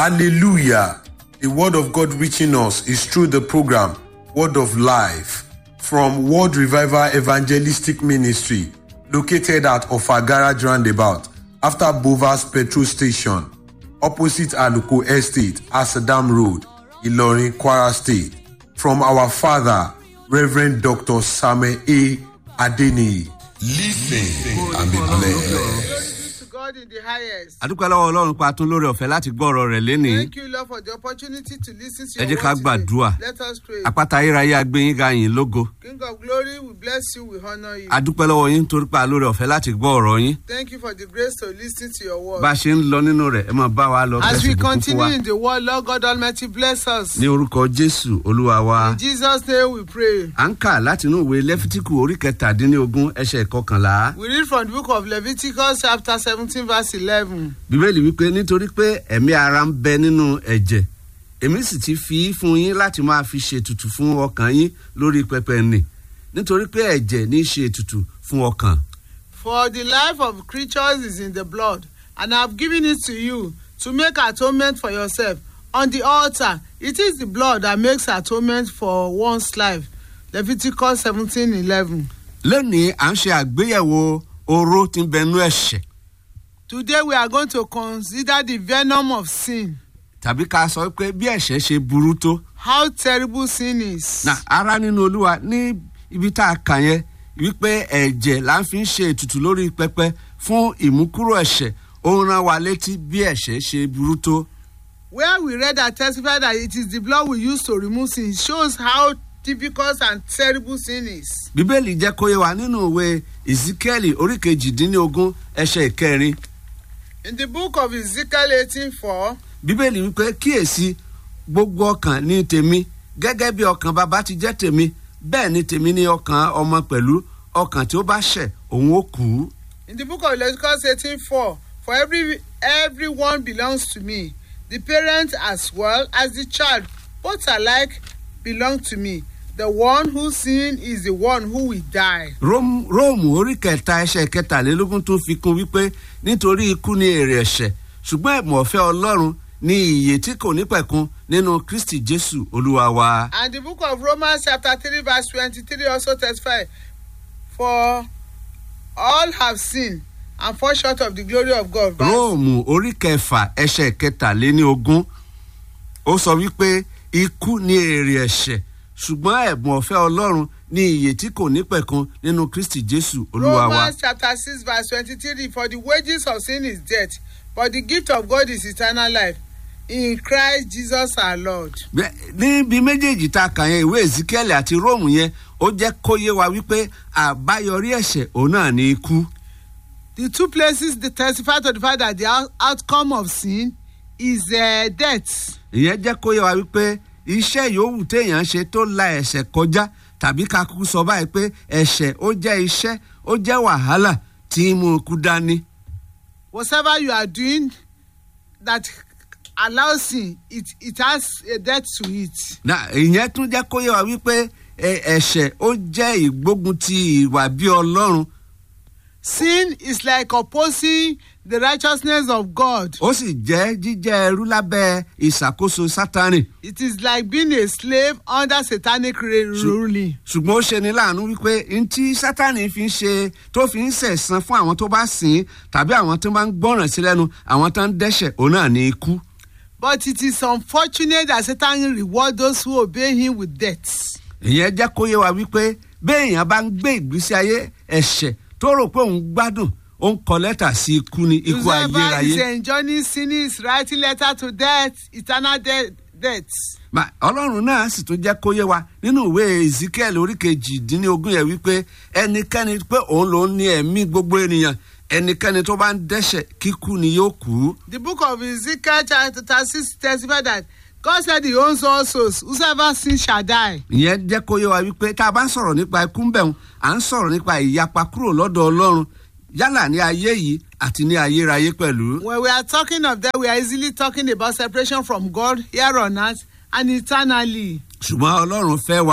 Hallelujah. The word of God reaching us is through the program Word of Life from World Revival Evangelistic Ministry located at Ofagara Roundabout after Bovas Petrol Station opposite Aluko Estate, Asadam Road, Ilorin, Kwara State. From our father, Reverend Dr. Samuel A. Adeni. Listen and be blessed. to God in the highest. adúpẹ́ lọ́wọ́ ọlọ́run pa tún lórí ọ̀fẹ́ láti gbọ́ ọ̀rọ̀ rẹ̀ lénìí Thank you, Lord, for the opportunity to listen to Ẹ your jẹ́ ká word today. gbàdúrà. Let us pray. apáta ayérayé agbẹ́yìn ga yín lógo King of glory, we bless you, we honor you. adúpẹ́ lọ́wọ́ yín torí pa lórí ọ̀fẹ́ láti gbọ́ ọ̀rọ̀ yín Thank you for the grace to listen to your word. bá a ṣe ń lọ nínú rẹ̀ ẹ máa bá wa lọ As kẹ́sì we bùkún fún continue wa in the word, Lord God Almighty, bless us. ní orúkọ jésù olúwa wa In Jesus' name we pray. à ń kà láti inú ìwé lẹ́fítíkù orí kẹtàdínlógún ẹsẹ̀ kọkànlá We read from the book of Leviticus, chapter 17, verse 11. bíbélì wípé nítorí pé ẹ̀mí ara ń bẹ nínú ẹ̀jẹ̀ èmi sì ti fi í fún yín láti máa fi ṣètùtù fún ọkàn yín lórí pẹpẹ nì nítorí pé ẹ̀jẹ̀ ní í ṣe ètùtù fún ọkàn For the life of creatures is in the blood, and I have given it to you to make atonement for yourself. On the altar, it is the blood that makes atonement for one's life. Leviticus 17 11. lónìí à ń ṣe àgbéyẹ̀wò oró tí ń bẹnú ẹ̀ṣẹ̀ Today we are going to consider the venom of sin. tàbí ká sọ pé bí ẹ̀ṣẹ̀ ṣe burú tó How terrible sin is. na ara nínú olúwa ní ibi tá a kà yẹn wípé ẹ̀jẹ̀ là ń fi ń ṣe ètùtù lórí pẹpẹ fún ìmúkúrò ẹ̀ṣẹ̀ ó ń rán wa létí bí ẹ̀ṣẹ̀ ṣe burú tó Where we read and testify that it is the blood we use to remove sin shows how difficult and terrible sin is. bíbélì jẹ́ kó yé wa nínú ìwé ezekiel orí kejìdínlógún ẹsẹ̀ ìkẹrin In the book of Ezekiel 18 4, bíbélì wípé kíyèsí gbogbo ọkàn ní tèmi gẹ́gẹ́ bí ọkàn bàbá ti jẹ́ tèmi bẹ́ẹ̀ ni tèmi ní ọkàn ọmọ pẹ̀lú ọkàn tí ó bá ṣẹ̀ òun ó kú. In the book of Leviticus 18 4, for every everyone belongs to me, the parent as well as the child, both alike belong to me. The one who sin is the one who will die. Róm- róòmù orí kẹta ẹsẹ̀ kẹtàlélógún tún fi kún wípé nítorí ikú ni èrè ẹ̀ṣẹ̀ ṣùgbọ́n ẹ̀bùn ọ̀fẹ́ ọlọ́run ní ìyè tí kò ní pẹ̀kun nínú kristi jésù olúwa wa. And the book of Romans chapter 3 verse 23 also testify, for all have sinned and fall short of the glory of God. Verse- róòmù orí kẹfà ẹsẹ̀ kẹtàléníogún ó sọ wípé ikú ni èrè ẹ̀ṣẹ̀ ṣùgbọ́n ẹ̀bùn ọ̀fẹ́ ọlọ́run ní ìyè tí kò ní pẹ̀kun nínú kristi jésù olúwa wa. Romans chapter 6 verse 23 For the wages of sin is death, but the gift of God is eternal life in Christ Jesus our Lord. Bẹ́- níbi méjèèjì tá a kà yẹn ìwé ezekiel àti róòmù yẹn ó jẹ́ kó yé wa wípé àbáyọrí ẹ̀ṣẹ̀ òun náà ní ikú. The two places they testify to the fact that the out- outcome of sin is uh, death. ìyẹn jẹ́ kó yé wa wípé iṣẹ́ yòówù téèyàn ṣe tó la ẹ̀ṣẹ̀ kọjá tàbí ká kúkú sọ báyìí pé ẹ̀ṣẹ̀ ó jẹ́ iṣẹ́ ó jẹ́ wàhálà tí ń mú ikú dání. Whatever you are doing that allows sin, it, it has a death to it. Na- ìyẹn tún jẹ́ kó yé wa wípé ẹ- ẹ̀ṣẹ̀ ó jẹ́ ìgbógun ti ìwà bí ọlọ́run Sin is like opposing the righteousness of God. ó sì jẹ́ jíjẹ́ ẹrú lábẹ́ ìṣàkóso sátánì. It is like being a slave under satanic re- ruling. ṣùgbọ́n ó ṣe ni láàánú wípé n tí sátánì fi ń ṣe tó fi ń sẹ̀san fún àwọn tó bá sìn ín tàbí àwọn tó bá ń gbọ́ràn sí lẹ́nu àwọn tó ń dẹ́ṣẹ̀ òun náà ní ikú. But it is unfortunate that Satan reward those who obey him with death. ìyẹn jẹ́ kó yé wa wípé béèyàn bá ń gbé ìgbésí ayé ẹ̀ṣẹ̀ tó rò pé òun gbádùn ó ń kọ lẹ́tà sí ikú ní ikú Whoever is ayérayé. enjoying sin is writing letter to death, eternal de- death. Ma- ọlọ́run náà sì tún jẹ́ kó yé wa nínú ìwé ezekiel orí kejìdínlógún yẹn wípé ẹnikẹ́ni pé òun lòún ní ẹ̀mí gbogbo ènìyàn ẹnikẹ́ni tó bá ń dẹ́ṣẹ̀ kíkú ni yóò kú. The book of Ezekiel chapter 6 testifies that God said he owns all souls. Whosoever sins shall die. ìyẹn jẹ́ kó yé wa wípé tá a bá ń sọ̀rọ̀ nípa ikú ń bẹ̀rùn à ń sọ̀rọ̀ nípa ìyapa kúrò lọ́dọ̀ ọlọ́run yálà ní ayé yìí àti ní ayérayé pẹ̀lú. When we are talking of that, we are easily talking about separation from God here on earth and eternally. ṣùgbọ́n ọlọ́run fẹ́ wa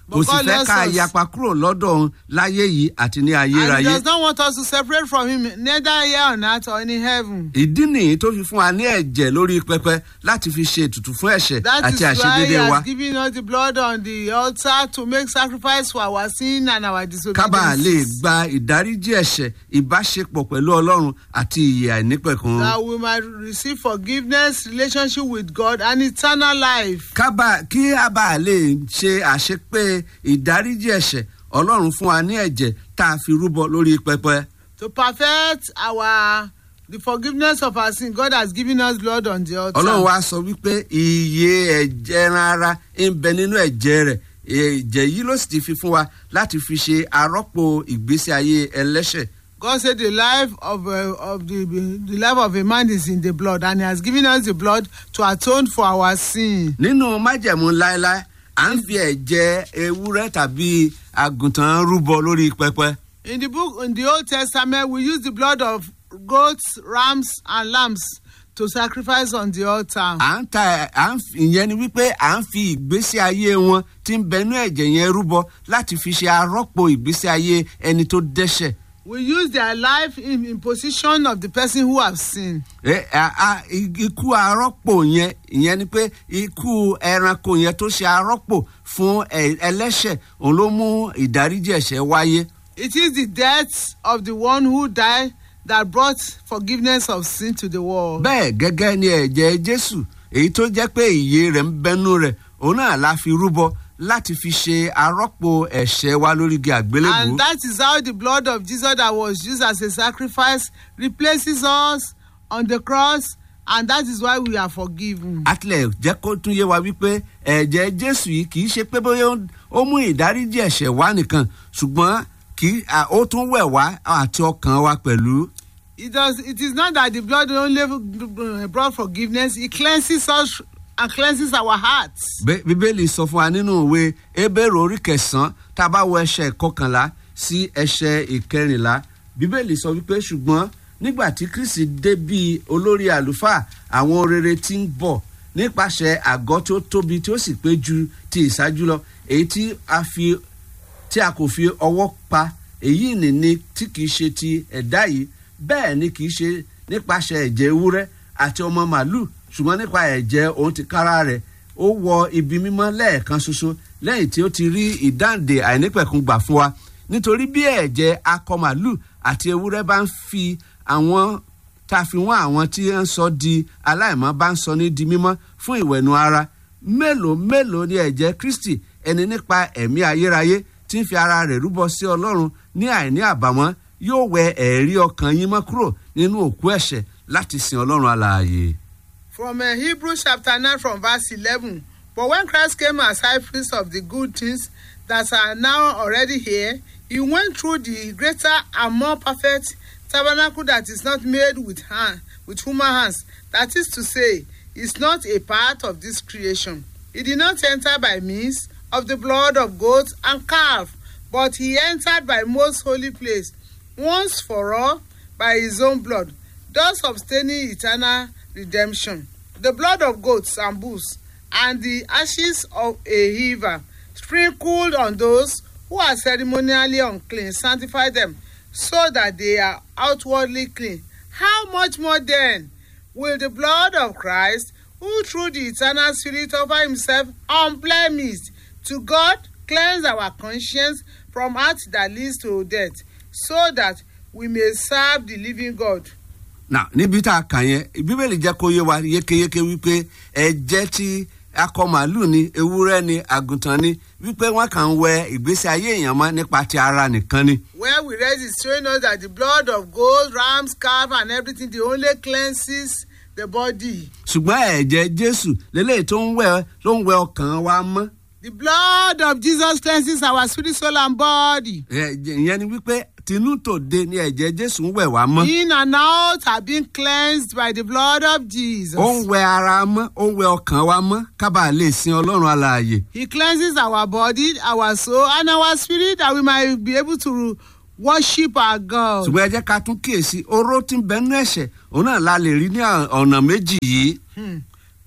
kò sì God fẹ́ loves ká us. yapa kúrò lọ́dọ̀ òun láyé yìí àti ní And he ayérayé. does not want us to separate from him, neither here on earth or in heaven. ìdí nìyí tó fi fún wa ní ẹ̀jẹ̀ lórí pẹpẹ láti fi ṣe ètùtù fún ẹ̀ṣẹ̀ That àti is why he àṣedédé wa. has given us the blood on the altar to make sacrifice for our sin and our kábàá lè disobedience. gba ìdáríjì ẹ̀ṣẹ̀ ìbáṣepọ̀ pẹ̀lú ọlọ́run àti ìyè àìnípẹ̀kun. That we might receive forgiveness, relationship with God, and eternal life. kábà kí a bá lè ṣe àṣepé ìdáríjì ẹ̀ṣẹ̀ ọlọ́run fún wa ní ẹ̀jẹ̀ tá a fi rúbọ lórí pẹpẹ. To perfect our the forgiveness of our sin, God has given us blood on the altar. ọlọ́run wa sọ wípé iye ẹ̀jẹ̀ ẹran ara ń bẹ nínú ẹ̀jẹ̀ rẹ̀ ẹ̀jẹ̀ yìí ló sì ti fi fún wa láti fi ṣe arọ́pò ìgbésí ayé ẹlẹ́ṣẹ̀. God said the life of uh, of the the life of a man is in the blood, and He has given us the blood to atone for our sin. nínú májẹ̀mú láéláé à ń fi ẹ̀jẹ̀ ewúrẹ́ tàbí àgùntàn rúbọ lórí pẹpẹ. In the book, in the Old Testament, we use the blood of goats, rams, and lambs to sacrifice on the altar. à ń ta à ń fi- ìyẹn ni wípé à ń fi ìgbésí ayé wọn tí ń bẹnú ẹ̀jẹ̀ yẹn rúbọ láti fi ṣe arọ́pò ìgbésí ayé ẹni tó dẹ́ṣẹ̀. We use their life in, in position of the person who have sinned. Ẹ- a- a- i- ikú arọ́pò yẹn ìyẹn ni pé ikú ẹranko yẹn tó ṣe arọ́pò fún ẹ- ẹlẹ́ṣẹ̀ òun ló mú ìdáríjì ẹ̀ṣẹ̀ wáyé. It is the death of the one who died that brought forgiveness of sin to the world. bẹ́ẹ̀ gẹ́gẹ́ ni ẹ̀jẹ̀ jésù èyí tó jẹ́ pé ìyè rẹ̀ ń bẹnu rẹ̀ òun náà la fi rúbọ láti fi ṣe arọ́pò ẹ̀ṣẹ̀ wa lórí igi àgbélébùú. And that is how the blood of Jesus that was used as a sacrifice replaces us on the cross, and that is why we are forgiven. atilẹ̀ jẹ́ kó tún yé wa wípé ẹ̀jẹ̀ jésù yìí kì í ṣe pé bóyá ó- ó mú ìdáríjì ẹ̀ṣẹ̀ wá nìkan ṣùgbọ́n kì í à, ó tún wẹ̀ wá àti ọkàn wa pẹ̀lú. It does. It is not that the blood only uh, brought forgiveness; it cleanses us and cleanses our hearts. Bé- bíbélì sọ fún wa nínú ìwé ebèrò orí kẹsàn-án tá a bá wo ẹsẹ̀ ìkọkànlá sí ẹsẹ̀ ìkẹrìnlá bíbélì sọ wípé ṣùgbọ́n nígbà tí kristi dé bíi olórí àlùfáà àwọn rere tí ń bọ̀ nípasẹ̀ àgọ́ tí ó tóbi tí ó sì pé ju ti ìṣáájú lọ èyí tí a fi tí a kò fi ọwọ́ pa èyí nìní tí kìí ṣe ti ẹ̀dá yìí bẹ́ẹ̀ ni kìí ṣe nípasẹ̀ ẹ̀jẹ̀ ewúrẹ́ àti ọmọ màálù ṣùgbọ́n nípa ẹ̀jẹ̀ òun ti kára rẹ̀ ó wọ ibi mímọ́ lẹ́ẹ̀kan ṣoṣo lẹ́yìn tí ó ti rí ìdáǹdè àìnípẹ̀kun gbà fún wa nítorí bí ẹ̀jẹ̀ akọ màálù àti ewúrẹ́ bá ń fi àwọn tá a fi wọ́n àwọn tí ń sọ di aláìmọ́ bá ń sọ ní di mímọ́ fún ìwẹ̀nu ara mélòó mélòó ni ẹ̀jẹ̀ kristi ẹni nípa ẹ̀mí ayérayé tí ń fi ara rẹ̀ rúbọ sí ọlọ́run ní àìní àbàmọ́ yóò wẹ ẹ̀rí ọkàn yín mọ́ kúrò nínú òkú ẹ̀ṣẹ̀ láti sin ọlọ́run alààyè. From uh, Hebrews chapter 9 from verse 11. But when Christ came as high priest of the good things that are now already here, he went through the greater and more perfect tabernacle that is not made with hand, with human hands. That is to say, is not a part of this creation. He did not enter by means of the blood of goats and calf, but he entered by most holy place, once for all, by his own blood, thus obtaining eternal redemption. The blood of goats and bulls, and the ashes of a heifer, sprinkled on those who are ceremonially unclean, sanctify them, so that they are outwardly clean. How much more then will the blood of Christ, who through the eternal Spirit offer himself unblemished to God, cleanse our conscience from acts that leads to death, so that we may serve the living God. nà níbi tá a kàn yẹn bíbélì jẹ́ kó yé wa yékéyéké wípé ẹ̀jẹ̀ tí akọ màálù ni ewúrẹ́ ni àgùntàn ni wípé wọ́n kàn ń wẹ ìgbésí ayé èèyàn mọ́ nípa ti ara nìkan ni. where we read is showing us that the blood of goat rams calf and everything the only cleanses the body ṣùgbọ́n ẹ̀jẹ̀ jésù lélẹ́yìí tó ń wẹ ló ń wẹ ọkàn wa mọ́. the blood of jesus cleanses our spirit soul and body ẹ̀jẹ̀ ìyẹn ni wípé tinú tòde ni ẹ̀jẹ̀ jésù ń wẹ̀ wá mọ́. in and out have been cleansed by the blood of jesus ó ń wẹ ara mọ́ ó ń wẹ ọkàn wa mọ́ kábàá lè sin ọlọ́run alààyè. he cleanses our body our soul and our spirit that we might be able to worship our god ṣùgbọ́n ẹ jẹ́ ká tún kíyèsí oró tí ń bẹnu ẹ̀ṣẹ̀ òun náà la lè rí ní ọ̀nà méjì yìí.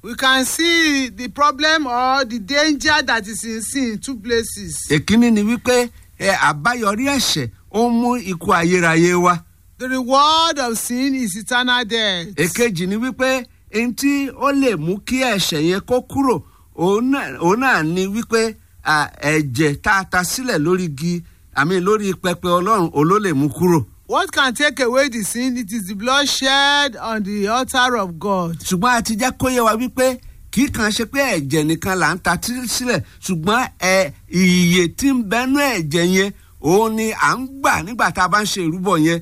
we can see the problem or the danger that is in sin in two places. èkíní ni wípé ẹ àbáyọrí ẹ̀ṣẹ̀ ó ń mú ikú ayérayé wá The reward of sin is eternal death. èkejì ni wípé ẹni tí ó lè mú kí ẹ̀ṣẹ̀ yẹn kó kúrò òun náà òun náà ni wípé à, ẹ̀jẹ̀ tá a ta sílẹ̀ lórí igi àmì lórí pẹpẹ ọlọ́run òun ló lè mú kúrò What can take away the sin? It is the blood shed on the altar of God. ṣùgbọ́n a ti jẹ́ kó yé wa wípé kì í kàn ṣe pé ẹ̀jẹ̀ nìkan là ń ta tí- sílẹ̀ ṣùgbọ́n ẹ ìyè tí ń bẹnu ẹ̀jẹ̀ yẹn òun ni à ń gbà nígbà tá a bá ń ṣe ìrúbọ yẹn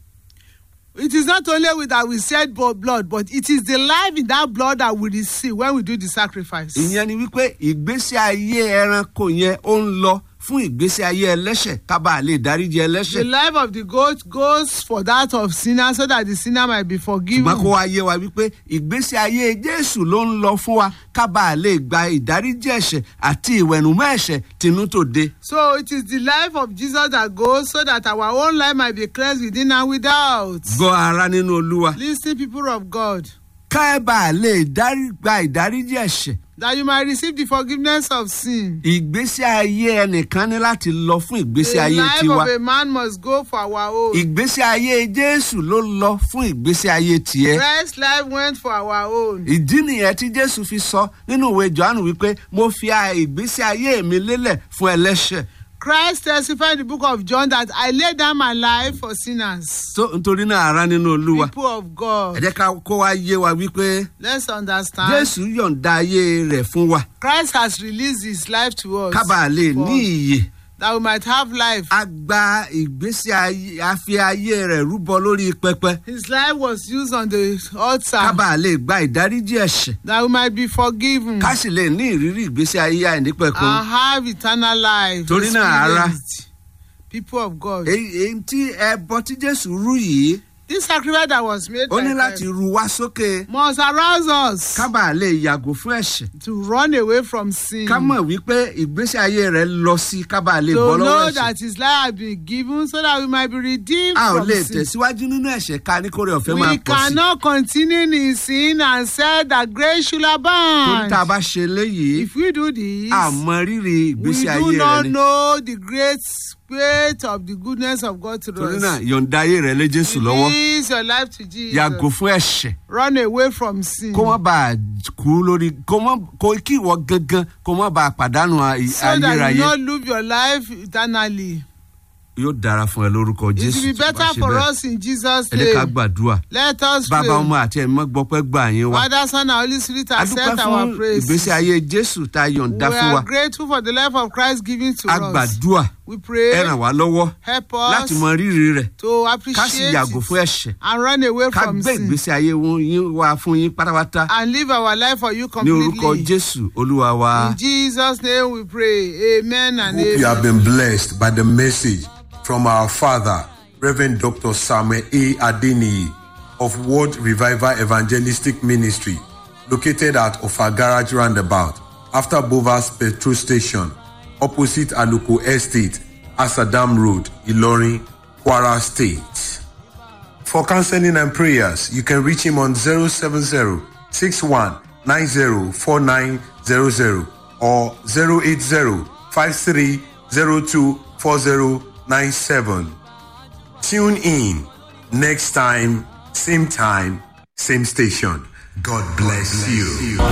It is not only with that we shed bo- blood, but it is the life in that blood that we receive when we do the sacrifice. ìyẹn ni wípé ìgbésí ayé ẹranko yẹn ó ń lọ fún ìgbésí ayé ẹlẹ́ṣẹ̀ kábà lè dáríji The ẹlẹ́ṣẹ̀ life of the goat goes for that of sinner so that the sinner might be forgiven. ṣùgbọ́n kó wá yé wa wípé ìgbésí ayé jésù ló ń lọ fún wa kábà lè gba ìdáríjì ẹ̀ṣẹ̀ àti ìwẹ̀nùmọ́ ẹ̀ṣẹ̀ tinútòde. So it is the life of Jesus that goes so that our own life might be cleansed within and without. gbọ́ ara nínú olúwa Listen, people of God, kábà lè dárí- gba ìdáríjì ẹ̀ṣẹ̀ that you might receive the forgiveness of sin. ìgbésí ayé ẹnìkan ní láti lọ fún ìgbésí The ayé life tiwa of a man must go for our own. ìgbésí ayé jésù ló lọ fún ìgbésí ayé tiẹ̀. Christ's life went for our own. ìdí nìyẹn tí jésù fi sọ nínú ìwé johannu wípé mo fi a ìgbésí ayé mi lélẹ̀ fún ẹlẹ́ṣẹ̀ Christ testified in the book of John that I laid down my life for sinners. tó nítorí náà ara nínú olúwa People of ẹ God, jẹ́ ká kó wá yé wa wípé let's understand. jésù yọ̀ǹda ayé rẹ̀ fún wa Christ has released his life to us. kábà lè for ní us, ìyè that we might have life. a gba ìgbésí ayé a fi ayé rẹ̀ rúbọ lórí pẹpẹ His life was used on the altar kábà lè gba ìdáríjì ẹ̀ṣẹ̀ that we might be forgiven ká sì lè ní ìrírí ìgbésí ayé àìnípẹ̀kun and have eternal life. Torí náà, ará. experienced. People of God. èyí èyí tí ẹbọ tí jésù rú yìí This sacrifice that was made ó by ní láti Christ ru wá sókè must arouse us kábà lè yàgò fún ẹ̀ṣẹ̀ to run away from sin. ká mọ̀ wípé ìgbésí ayé rẹ̀ lọ sí kábà lè bọ́ to lọ́wọ́ know ẹ̀ṣẹ̀ that his life has been given so that we might be redeemed a ò from lè sin. tẹ̀síwájú nínú ẹ̀ṣẹ̀ ká ní kórè ọ̀fẹ́ máa We pọ̀ sí cannot continue in sin and say that grace should torí abound. tá a bá ṣe léyìí If we do this, àmọ́ rírì we ìgbésí do ayé rẹ̀ not ni know the great weight of the goodness of God to torí us. náà yọ̀ǹda ayé rẹ̀ lé jésù lọ́wọ́ Release your life to Jesus. yàgò fún ẹ̀ṣẹ̀ Run away from sin. kó má bàa kú lórí kó má kó kí ìwọ gangan kó má bàa pàdánù ay- so that you ayérayé not live your life eternally. yóò dára fún ẹ lórúkọ It jésù will be tó bá better ṣe for bẹ́ẹ̀ us in Jesus' ẹ jẹ́ ká name. gbàdúrà Let us pray. bàbá ọmọ àti ẹ̀mí mọ́ gbọ́pẹ́ gbà yín wá Father, Son, and Holy Spirit, a dúpẹ́ accept fún our praise. ìgbésí ayé jésù tá a We yọ̀ǹda fún wa are grateful for the life of Christ given to a us. gbàdúrà We ẹ pray, ràn wá lọ́wọ́ help láti us mọ rírì rẹ̀ to ká sì appreciate yàgò it fún ẹ̀ṣẹ̀ and run away ká from gbé sin ìgbésí ayé wọn- yín wá fún yín pátápátá and live our life for you ní orúkọ completely. jésù olúwa wa. In Jesus' name we pray. Amen and Hope you amen. have been blessed by the message from our father, Reverend Dr. Samuel A. Adeniyi of World Revival Evangelistic Ministry, located at Ofa Garage Roundabout, after Bovas Petrol Station, opposite Aluko Estate, Asadam Road, Ilorin, Kwara State. For counseling and prayers, you can reach him on 070 61 90 4900 or 080 53 02 4097. Tune in next time, same time, same station. God bless you.